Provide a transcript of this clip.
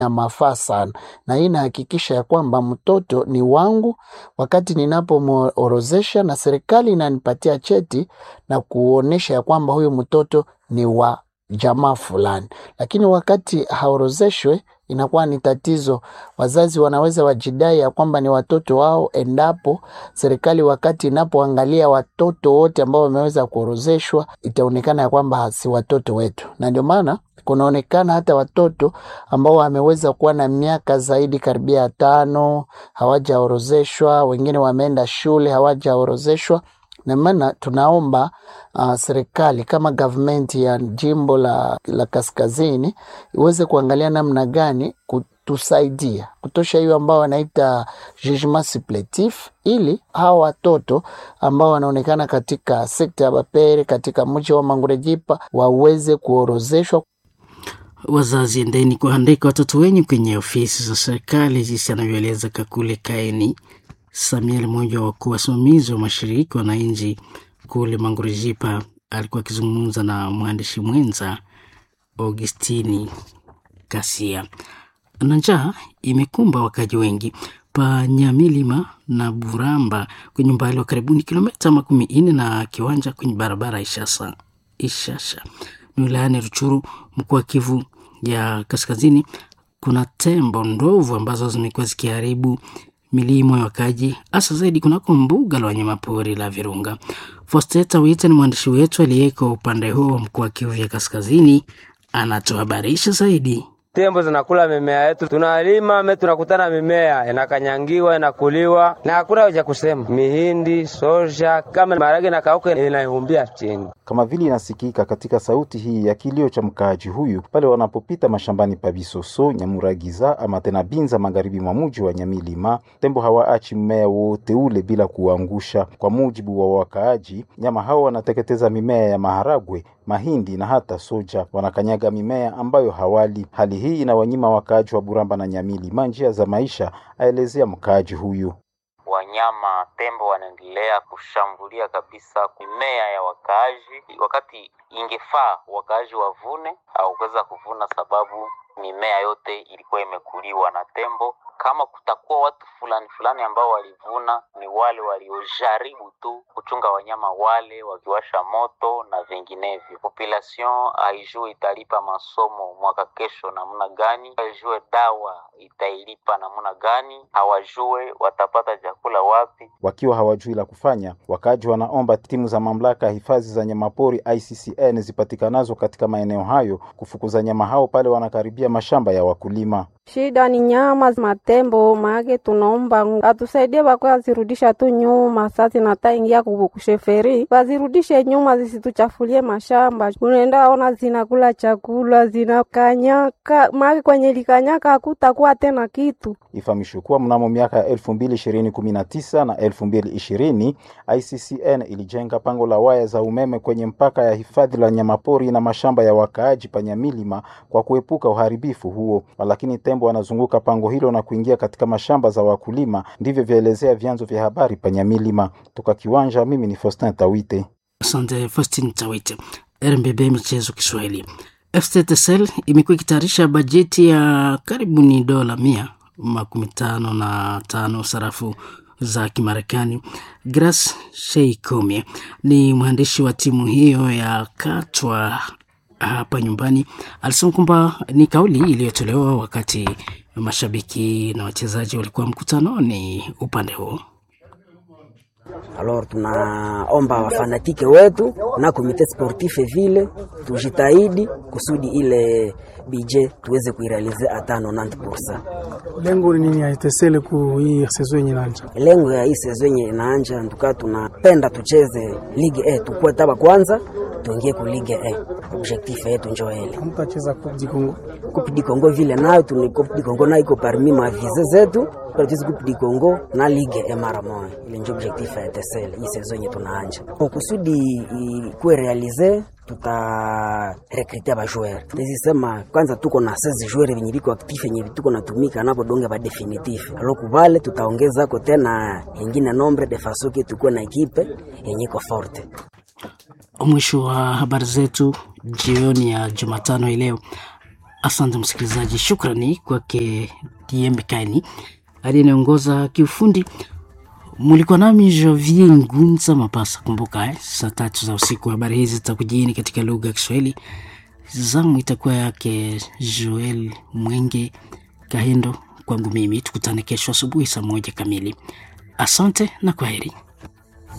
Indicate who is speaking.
Speaker 1: na mafaa sana, na hii inahakikisha ya kwamba mtoto ni wangu wakati ninapomworozesha, na serikali inanipatia cheti na kuonesha ya kwamba huyu mtoto ni wa jamaa fulani. Lakini wakati haorozeshwe inakuwa ni tatizo. Wazazi wanaweza wajidai ya kwamba ni watoto wao, endapo serikali wakati inapoangalia watoto wote ambao wameweza kuorozeshwa, itaonekana ya kwamba si watoto wetu, na ndio maana kunaonekana hata watoto ambao wameweza kuwa na miaka zaidi karibia tano hawajaorozeshwa, wengine wameenda shule hawajaorozeshwa na maana tunaomba uh, serikali kama gavumenti ya jimbo la, la kaskazini iweze kuangalia namna gani kutusaidia kutosha hiyo ambao wanaita jugement suppletif, ili hawa watoto ambao wanaonekana katika sekta ya Bapere katika mji wa Mangurejipa waweze kuorozeshwa.
Speaker 2: Wazazi, endeni kuandika watoto wenyu kwenye ofisi za serikali, jinsi anavyoeleza Kakule Kaeni Samuel, mmoja wa wakuu wasimamizi wa mashiriki wananchi kule Mangurejipa, alikuwa akizungumza na mwandishi mwenza Augustini Kasia. Na njaa imekumba wakaji wengi pa Nyamilima na Buramba kwenye umbali wa karibuni kilomita makumi nne na kiwanja kwenye barabara Ishasa Ishasha ni wilayani Ruchuru, mkoa wa Kivu ya Kaskazini. Kuna tembo ndovu ambazo zimekuwa zikiharibu milimo ya wakaji hasa zaidi kunako mbuga la wanyamapori la Virunga. Fosteta Wita ni mwandishi wetu aliyeko upande huo wa mkoa wa Kivu ya Kaskazini, anatuhabarisha zaidi.
Speaker 3: Tembo zinakula mimea yetu, tunalima me, tunakutana mimea inakanyangiwa inakuliwa na hakuna cha kusema. Mihindi, soja, kama maharage na kauka inaihumbia chini,
Speaker 4: kama vile inasikika katika sauti hii ya kilio cha mkaaji huyu pale wanapopita mashambani pa Bisoso, Nyamuragiza ama tena Binza, magharibi mwa muji wa Nyamilima. Tembo hawaachi mmea wote ule bila kuangusha. Kwa mujibu wa wakaaji, nyama hao wanateketeza mimea ya maharagwe, mahindi na hata soja, wanakanyaga mimea ambayo hawali. Hali hii inawanyima wakaaji wa Buramba na Nyamilima njia za maisha, aelezea mkaaji huyu.
Speaker 5: Wanyama tembo wanaendelea kushambulia kabisa mimea ya wakaaji, wakati ingefaa wakaaji wavune au kuweza kuvuna, sababu mimea yote ilikuwa imekuliwa na tembo. Kama kutakuwa watu fulani fulani ambao walivuna, ni wale waliojaribu tu kuchunga wanyama wale, wakiwasha moto na vinginevyo. Population haijue italipa masomo mwaka kesho namna gani, haijue dawa itailipa namna gani, hawajue watapata chakula wapi.
Speaker 4: Wakiwa hawajui la kufanya, wakaaji wanaomba timu za mamlaka ya hifadhi za nyamapori ICCN zipatikanazo katika maeneo hayo kufukuza nyama hao pale wanakaribia mashamba ya wakulima.
Speaker 6: Shida ni nyama matembo maake, tunaomba atusaidie bakwe azirudisha tu nyuma. Sasa nataingia kusheferi bazirudishe nyuma, zisituchafulie mashamba. Unaenda ona zinakula chakula zinakanyaka, maake kwenye likanyaka hakutakuwa tena kitu.
Speaker 4: Ifahamishwe kuwa mnamo miaka ya elfu mbili ishirini kumi na tisa na elfu mbili ishirini ICCN ilijenga pango la waya za umeme kwenye mpaka ya hifadhi la nyamapori na mashamba ya wakaaji Panyamilima kwa kuepuka uharibifu huo, lakini tembo wanazunguka pango hilo na kuingia katika mashamba za wakulima. Ndivyo vyaelezea vyanzo vya habari Panyamilima. Toka Kiwanja, mimi ni Faustin Tawite.
Speaker 2: Asante Faustin Tawite. RMBB Michezo Kiswahili. FCTSL imekuwa ikitayarisha bajeti ya karibuni dola mia makumi tano na tano sarafu za Kimarekani. Grace Sheikome ni mwandishi wa timu hiyo ya Katwa hapa nyumbani, alisema kwamba ni kauli iliyotolewa wakati mashabiki na wachezaji walikuwa mkutanoni upande huo.
Speaker 7: Alors tunaomba wafanatike wetu na komite sportif vile tujitahidi kusudi ile bije tuweze kuirealize hata 90%.
Speaker 8: Lengo ni nini aitesele ku hii sezo yenye inaanja?
Speaker 7: Lengo ya hii sezo yenye inaanja nduka, tunapenda tucheze ligue A, tukue taba kwanza tuingie ku ligue A. Objectif yetu njo ile.
Speaker 8: Hamtacheza Coupe du Congo.
Speaker 7: Coupe du Congo vile nayo tuni Coupe du Congo nayo iko parmi ma vize zetu kwa tuweze Coupe du Congo na ligue A mara moja. Ile njo objectif ya TSL hii sezo yenye tunaanja. Kwa kusudi ikuwe realize tuta rekrite ba joueur tezisema kwanza, tuko na 16 joueur venye viko actif yenye tuko natumika napo donge ba definitif alo kubale, tutaongeza ko tena ingine nombre de faso ke tuko na ekipe yenye iko forte.
Speaker 2: Mwisho wa habari zetu jioni ya Jumatano ileo. Asante msikilizaji, shukrani kwake Diembe Kaini aliyeongoza kiufundi. Mulikuwa nami Javier Ngunza Mapasa. Kumbuka eh, saa tatu za usiku habari hizi zitakujieni katika lugha ya Kiswahili. Zamu itakuwa yake Joel Mwenge Kahendo. Kwangu mimi tukutane kesho asubuhi saa moja kamili. Asante na kwaheri.